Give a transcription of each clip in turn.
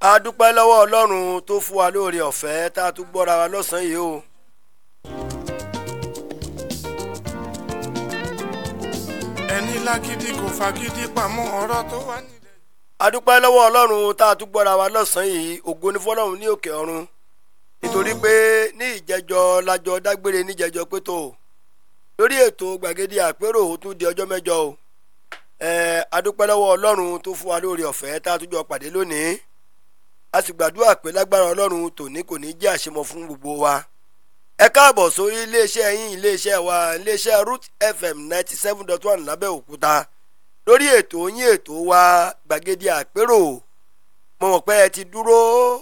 a dúpẹ́ lọ́wọ́ ọlọ́run tó fún wa lóore ọ̀fẹ́ tá a tún gbọ́ra wa lọ́sàn-án yìí o. ẹni lágídí kò fagídí pamọ́ ọ̀rọ̀ tó wà nílẹ̀. a dúpẹ́ lọ́wọ́ ọlọ́run tá a tún gbọ́ra wa lọ́sàn-án yìí ògo ni fọlọ́run ní òkè ọ̀run nítorí pé ní ìjẹjọ lájọ dágbére níjẹjọ pé tó lórí ètò gbàgede àpérò ó tún di ọjọ́ mẹ́jọ o ẹ̀ẹ́ a dúpẹ́ lọ́wọ́ ọlọ́run tó fún wa lóore ọ̀fẹ́ tá a tún jọ pàdé lónìí a sì gbàdúrà pé lágbára ọlọ́run tòní kò ní jẹ́ àṣemọ fún gbogbo wa ẹ káàbọ̀ sórí iléeṣẹ́ yín iléeṣẹ́ wa iléeṣẹ́ root fm ninety seven dot one lábẹ́òkúta lórí ètò yín ètò wa gbàgede àpérò mo mọ̀ pé ẹ ti dúró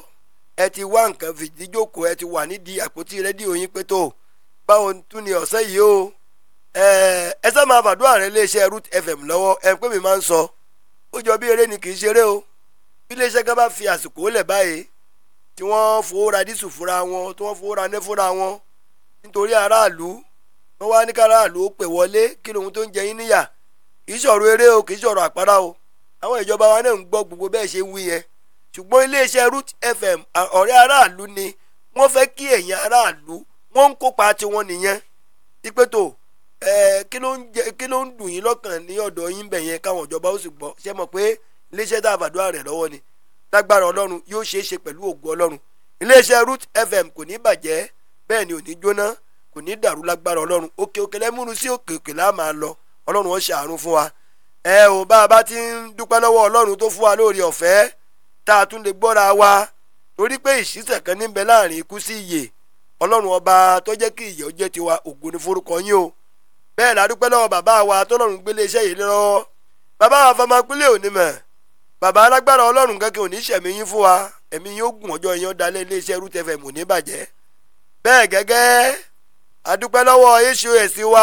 ẹ ti wá nǹkan fìdíjókòó ẹ ti wà nídìí àpótí rédíò yín pé tó báwo tún ni ọ̀sẹ̀ yìí o ẹ ẹ sá máa fàdúrà rẹ iléeṣẹ́ root fm lọ́wọ́ ẹ pé mi máa ń sọ ó jọ bí eré ni kì í ṣeré o bí iléeṣẹ́ kan bá fi àsìkò lẹ̀ báyìí tí wọ́n fowó ra dísù fúnra wọn tí wọ́n fowó ra ní fúnra wọn nítorí aráàlú wọ́n wá ní káràlú ó pè wọlé kí lóhun tó ń jẹ yín níyà kì í ṣọ̀rọ̀ eré o kì í ṣọ̀rọ̀ àpárá o àwọn ìjọba wa náà ń gbọ́ gbogbo bẹ́ẹ̀ ṣe wí yẹn ṣùgbọ́n iléeṣẹ́ root fm ọ̀rẹ́ aráàlú ni wọ́n fẹ́ kí ẹ̀yin aráàlú wọ́n ń kópa tiwọn nìyẹn ìpètò kí ló ń jẹ kí ló ń dùn yín lọ́kàn ní ọ̀dọ̀ yín bẹ̀ yẹn káwọn ìjọba ó sì gbọ́ ṣé mọ̀ pé iléeṣẹ́ tá a fàdúrà rẹ̀ lọ́wọ́ ni lágbára ọlọ́run yóò ṣeé ṣe pẹ̀lú ògo ọlọ́run iléeṣẹ́ root fm kò ní bàjẹ́ bẹ́ẹ̀ ni ò ní jóná kò ní dàrú lágbára ọlọ́run òkè òkè lẹ́múnú sí òkè òkè láà máa lọ ọlọ́run ó ṣàánú fún wa ẹ ò bá a bá ti ń dúpẹ́ lọ́wọ́ ọlọ́run tó fún wa lóore ọ̀fẹ́ tá a tún lè gbọ́ra wa torí pé ìṣísẹ̀ kan níbẹ̀ láàrin ikú sí ìyè ọlọ́run ọba tó jẹ́ kí ìyè ó jẹ́ tiwa ògo ni forúkọ yín o bẹ́ẹ̀ la dúpẹ́ lọ́wọ́ bàbá wa tọ́lọ́run gbélé iṣẹ́ yìí lọ́wọ́ bàbá wa fọmọ pínlẹ̀ òní mọ̀ bàbá alágbára ọlọ́run kankan ò ní ṣẹ̀mí yín fún wa ẹ̀mí yín ó gùn ọjọ́ yín ó dalẹ̀ iléeṣẹ́ root fm ò ní bàjẹ́ bẹ́ẹ̀ gẹ́gẹ́ adúpẹ́ lọ́wọ́ hos wa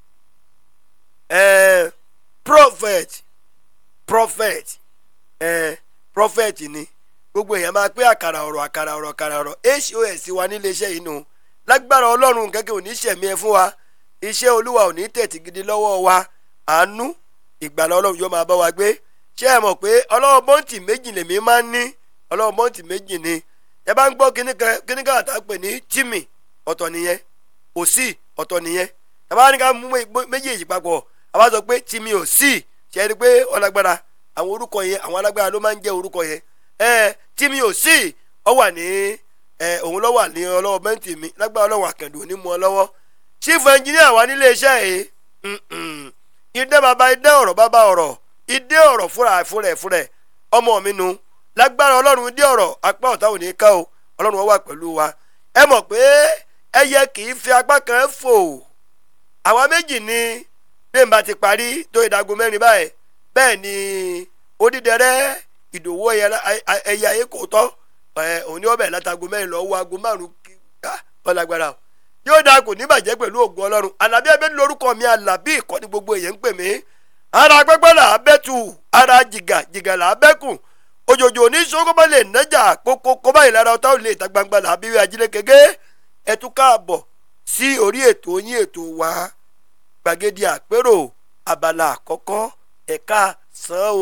ẹ̀ẹ́ prophet prophet ẹ̀ẹ́ prophet ni gbogbo èèyàn máa pé àkàrà ọ̀rọ̀ àkàrà ọ̀rọ̀ àkàrà ọ̀rọ̀ hos wa níléeṣẹ́ yìí nù lágbára ọlọ́run kankan ò ní ṣẹ̀mí ẹ fún wa iṣẹ́ olúwa ò ní tẹ̀tì gidi lọ́wọ́ wa àánú ìgbàlá ọlọ́run yóò máa bá wa gbé ṣé ẹ mọ̀ pé ọlọ́run bọ́ǹtì méjì lèmi máa ń ní ọlọ́run bọ́ǹtì méjì ni ẹ bá ń gbọ́ kíní kan àtà pè ní tìmì ọ̀tọ̀ nìyẹn òsì ọ̀tọ̀ nìyẹn ẹ bá ní ká mú méjèèjì papọ̀ a bá sọ pé tìmì òsì ṣe é rí pé ọlágbára àwọn orúkọ yẹn àwọn alágbára ló máa ń jẹ́ orúkọ yẹn ẹ tìmì òsì ọ wà ní ẹ òun lọ wà ní ọlọ́wọ́ bẹ́ǹtì mi lágbára ọlọ́run àkàndùn ní mu ọ lọ́wọ́ chief engineer wa nílé iṣẹ́ yìí ìdẹ bàbá ìdẹ ọ̀rọ̀ bàbá ọ̀rọ̀ ìdẹ ọ̀rọ̀ fúnra fúnra fúnra ọmọ mi nu lágbára ọlọ́run ìdẹ ọ̀rọ̀ apá ọ̀tá ò ní ká o ọlọ́run wà pẹ̀lú wa ẹ mọ̀ pé ẹyẹ kì í fi apá kan fò àwa méjì ni bẹ́ẹ̀ ti parí tó ìdágo mẹ́rin báyìí bẹ́ẹ̀ ni odídẹrẹ́ ìdòwò ẹyẹ ayé kò tọ́ òní ọbẹ̀ látago mẹ́rin lọ́wọ́ aago márùn-ún ọlágbára o yóò dáa kò ní bàjẹ́ pẹ̀lú ògùn ọlọ́run alábí abẹ́ lórúkọ mi alábí ìkọ́ni gbogbo èèyàn ń pè mí ara pẹ́pẹ́ là á bẹ́ tù ara jìgà jìgà là á bẹ́ kù òjòjò ní sọ́kọ́bá lè nájà kókó kọ́bá ìlara ọ̀tá ò lè ta gbangba là á bí ajílẹ̀ gẹ́gẹ́ ẹ tún káàbọ̀ sí orí ètò yín ètò wa gbàgede àpérò abala àkọ́kọ́ ẹ̀ka sàn ó.